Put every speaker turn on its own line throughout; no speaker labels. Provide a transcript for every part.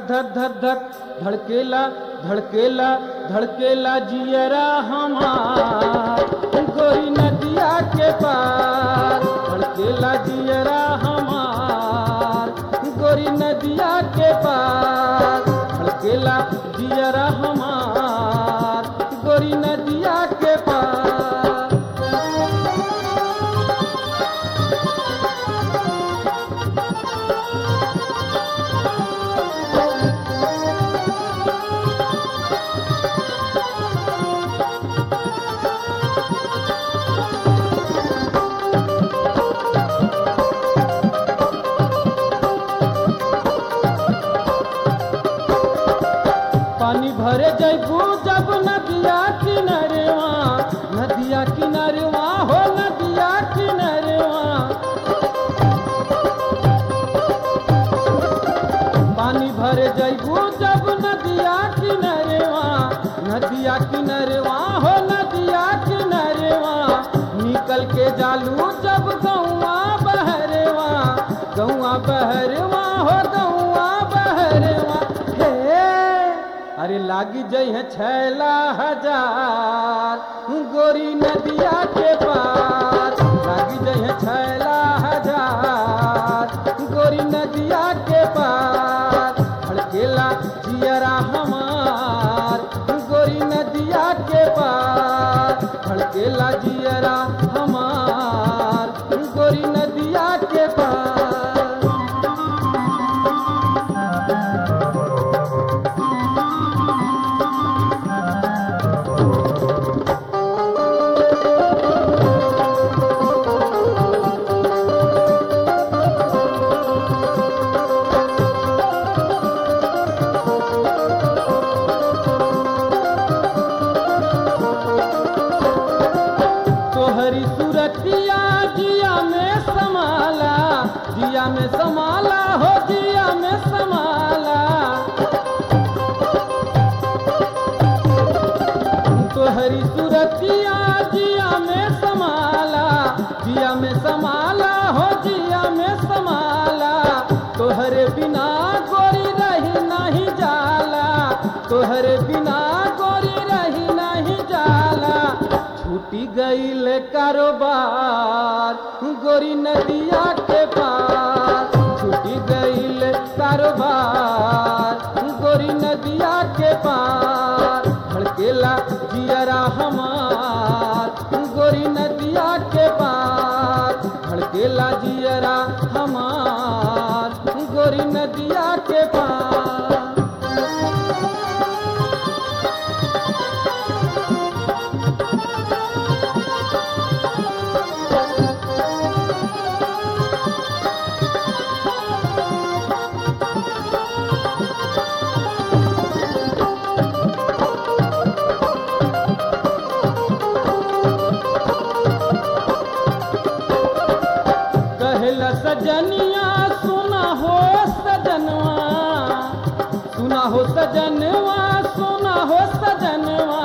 धक धक धक धक धड़केला धड़केला धड़केला जियरा हमार गोरी नदिया के पार धड़केला जियरा हमार गोरी नदिया के पार धड़केला जियरा हमार गोरी नदिया के पार पानी भरे जैबू जब नदिया किनारेवा नदिया किनारेवा हो नदिया किनारेवा पानी भरे जैबू जब नदिया किनारेवा नदिया किनारेवा हो नदिया किनारेवा निकल के जालू जब गौआ बहरेवा गौआ बहरेवा हो गौआ बहरेवा हे अरे लागी जई है छैला हजार गोरी नदिया के पार लागी जई है छैला हजार गोरी नदिया के पार धड़केला जियरा हमार गोरी नदिया के पार धड़केला जियरा हमार गोरी नदिया के पार तोहरी सूरतिया जिया में समाला जिया में समाला हो जिया में समाला तोहरी सूरतिया जिया में समाला जिया में समाला हो जिया में समाला तोहरे बिना गोरी रही नहीं जाला तोहरे बिना गोरी रही नहीं जाला छूटी गईल कारोबार गोरी नदिया के पार छूटी गईल कारोबार गोरी नदिया के पार धड़केला जियरा हमार गोरी नदिया के पार धड़केला जियरा हमार गोरी नदिया के पार कहला सजनिया सुना हो सजनवा सुना हो सजनवा सुना हो सजनवा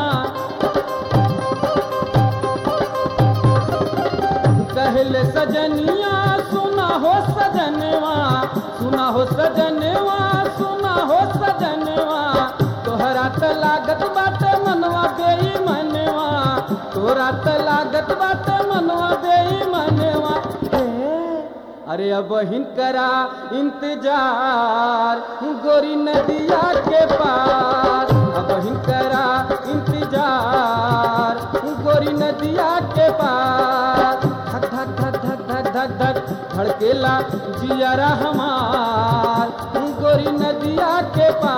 कहले सजनिया सुना हो सजनवा सुना हो सजनवा सुना हो सजनवा तोहरा त लागत बात मनवा बेई मनवा तोरा त लागत बात मनवा बेई मनवा अरे अब हिनकरा इंतजार गोरी नदिया के पार अब हिनकरा इंतजार गोरी नदिया के पार धक धक धक धक धक धक धक धड़केला जियरा हमार गोरी नदिया के पार